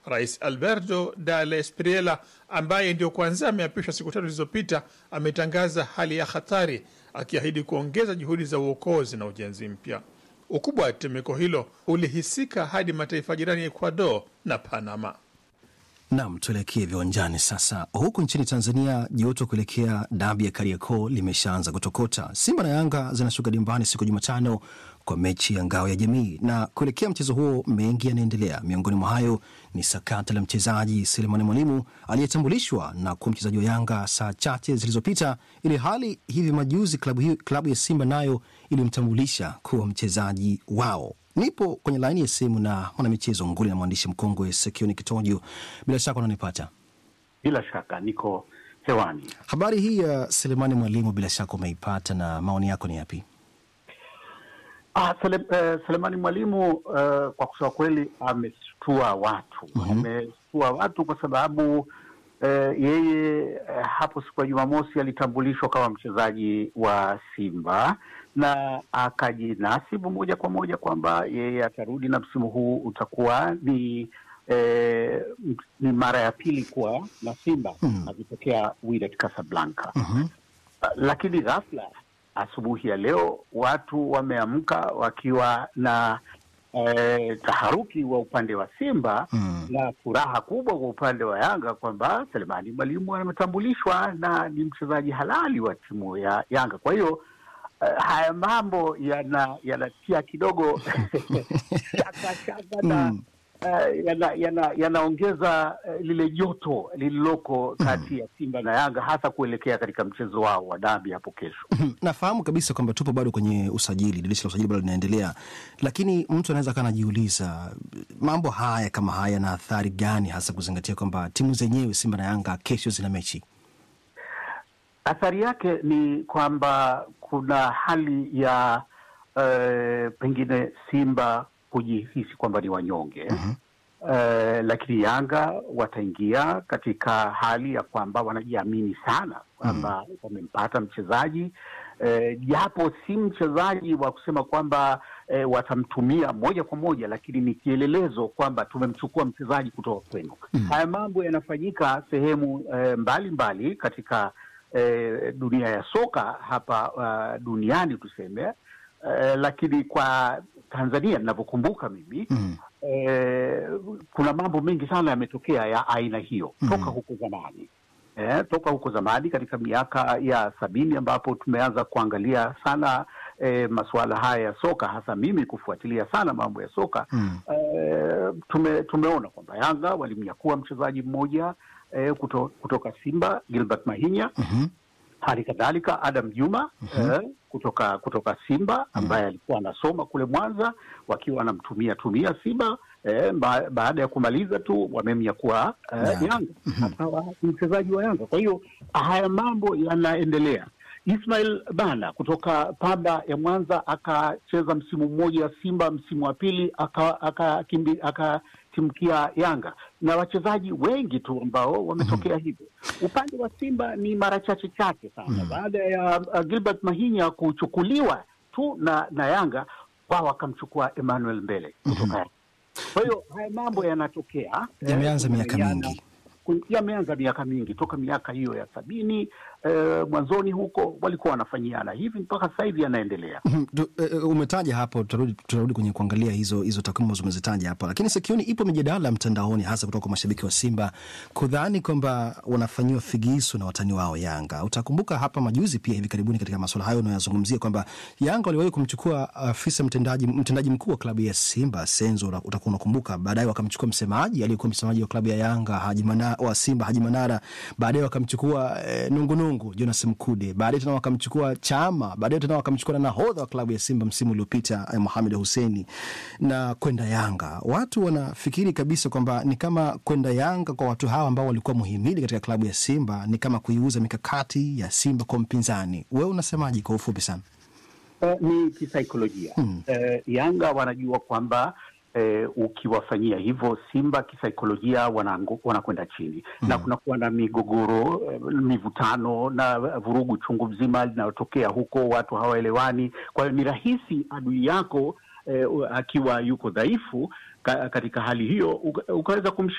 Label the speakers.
Speaker 1: Rais Alberto Del Espriella ambaye ndio kwanza ameapishwa siku tatu zilizopita ametangaza hali ya hatari, akiahidi kuongeza juhudi za uokozi na ujenzi mpya. Ukubwa wa tetemeko hilo ulihisika hadi mataifa jirani ya Ecuador na Panama.
Speaker 2: Nam, tuelekee viwanjani sasa. Huku nchini Tanzania, joto kuelekea dabi ya Kariakoo limeshaanza kutokota. Simba na Yanga zinashuka dimbani siku ya Jumatano kwa mechi ya ngao ya jamii, na kuelekea mchezo huo mengi yanaendelea. Miongoni mwa hayo ni sakata la mchezaji Selemani Mwalimu aliyetambulishwa na kuwa mchezaji wa Yanga saa chache zilizopita, ili hali hivi majuzi klabu, hiyo, klabu ya Simba nayo ilimtambulisha kuwa mchezaji wao. Nipo kwenye laini ya simu na mwanamichezo nguli na mwandishi mkongwe Sekioni Kitojo. Bila shaka unanipata?
Speaker 3: Bila shaka niko hewani.
Speaker 2: Habari hii ya Selemani Mwalimu bila shaka umeipata, na maoni yako ni yapi?
Speaker 3: Ah, Sele, uh, Selemani Mwalimu uh, kwa kusema kweli ameshtua watu
Speaker 2: Mhm.
Speaker 3: ameshtua watu kwa sababu uh, yeye uh, hapo siku ya Jumamosi alitambulishwa kama mchezaji wa Simba na akajinasibu moja kwa moja kwamba yeye atarudi na msimu huu utakuwa ni eh, m- ni mara ya pili kuwa na Simba
Speaker 2: Mhm.
Speaker 3: akitokea Wydad Casablanca.
Speaker 2: Mhm.
Speaker 3: Uh, lakini ghafla asubuhi ya leo watu wameamka wakiwa na eh, taharuki wa upande wa Simba
Speaker 2: Mm.
Speaker 3: na furaha kubwa kwa upande wa Yanga kwamba Selemani Mwalimu ametambulishwa na ni mchezaji halali wa timu ya Yanga. Kwa hiyo eh, haya mambo yana yanatia kidogo shaka shaka na
Speaker 2: Mm.
Speaker 3: eh, yana- yana- yanaongeza eh, lile joto lililoko kati ya Simba na Yanga hasa kuelekea katika mchezo wao wa dabi hapo kesho.
Speaker 2: Nafahamu kabisa kwamba tupo bado kwenye usajili, dirisha la usajili bado linaendelea, lakini mtu anaweza kaa anajiuliza mambo haya kama haya yana athari gani, hasa kuzingatia kwamba timu zenyewe Simba na Yanga kesho zina mechi.
Speaker 3: Athari yake ni kwamba kuna hali ya eh, pengine Simba kujihisi kwamba ni wanyonge
Speaker 2: Mhm.
Speaker 3: eh, lakini Yanga wataingia katika hali ya kwamba wanajiamini sana kwamba wamempata mchezaji eh, japo si mchezaji wa kusema kwamba eh, watamtumia moja kwa moja, lakini ni kielelezo kwamba tumemchukua mchezaji kutoka kwenu. Haya mambo yanafanyika sehemu eh, mbalimbali katika eh, dunia ya soka hapa uh, duniani tuseme eh, lakini kwa Tanzania ninavyokumbuka mimi
Speaker 2: Mm.
Speaker 3: eh, kuna mambo mengi sana yametokea ya aina hiyo
Speaker 2: Mhm.
Speaker 3: toka huko zamani eh, toka huko zamani katika miaka ya sabini ambapo tumeanza kuangalia sana eh, masuala haya ya soka, hasa mimi kufuatilia sana mambo ya soka
Speaker 2: Mm.
Speaker 3: eh, tume, tumeona kwamba Yanga walimnyakua mchezaji mmoja eh, kuto, kutoka Simba Gilbert Mahinya
Speaker 2: Mhm.
Speaker 3: hali kadhalika Adam Juma eh, kutoka kutoka Simba ambaye alikuwa anasoma kule Mwanza, wakiwa wanamtumia tumia Simba eh, ba, baada ya kumaliza tu wamemnyakua eh,
Speaker 2: Yanga.
Speaker 3: Yanga akawa ni mchezaji wa Yanga. Kwa hiyo haya mambo yanaendelea. Ismail Bana kutoka Pamba ya Mwanza akacheza msimu mmoja Simba, msimu wa pili aka- akakimbi- akatimkia Yanga na wachezaji wengi tu ambao wametokea hivyo. Upande wa Simba ni mara chache chache sana baada ya uh, Gilbert Mahinya kuchukuliwa tu na, na Yanga wao wakamchukua Emmanuel Mbele kutoka Yanga. Kwa hiyo haya mambo yanatokea eh,
Speaker 2: Yameanza miaka
Speaker 3: kumeana-
Speaker 2: mingi.
Speaker 3: ku- yameanza miaka mingi toka miaka hiyo ya sabini eh, mwanzoni huko walikuwa wanafanyiana hivi mpaka sasa hivi yanaendelea.
Speaker 2: Mhm. Du- eh, eh, umetaja hapo, tutarudi tutarudi kwenye kuangalia hizo hizo takwimu ambazo umezitaja hapa, lakini sikioni ipo mijadala mtandaoni, hasa kutoka kwa mashabiki wa Simba kudhani kwamba wanafanyiwa figisu na watani wao Yanga. Utakumbuka hapa majuzi pia hivi karibuni katika masuala hayo unayozungumzia kwamba Yanga waliwahi kumchukua afisa mtendaji mtendaji mkuu wa klabu ya Simba Senzo, una- utakuwa unakumbuka. Baadaye wakamchukua msemaji aliyekuwa msemaji wa klabu ya Yanga Haji Mana, wa Simba Haji Manara, baadaye wakamchukua eh, nungunungu Jonas Mkude, baadaye tena wakamchukua Chama, baadaye tena wakamchukua na nahodha wa klabu ya Simba msimu uliopita eh, Mohamed Husseini na kwenda Yanga. Watu wanafikiri kabisa kwamba ni kama kwenda Yanga kwa watu hawa ambao walikuwa muhimili katika klabu ya Simba ni kama kuiuza mikakati ya Simba kwa mpinzani. Wewe unasemaje kwa ufupi sana?
Speaker 3: Eh, ni kisaikolojia
Speaker 2: Hmm.
Speaker 3: eh, Yanga wanajua kwamba eh, ukiwafanyia hivyo Simba kisaikolojia wanangu- wanakwenda chini na kunakuwa na migogoro eh, mivutano na vurugu chungu mzima linalotokea huko, watu hawaelewani. Kwa hiyo ni rahisi adui yako eh, akiwa yuko dhaifu ka, katika hali hiyo uka- ukaweza kumshi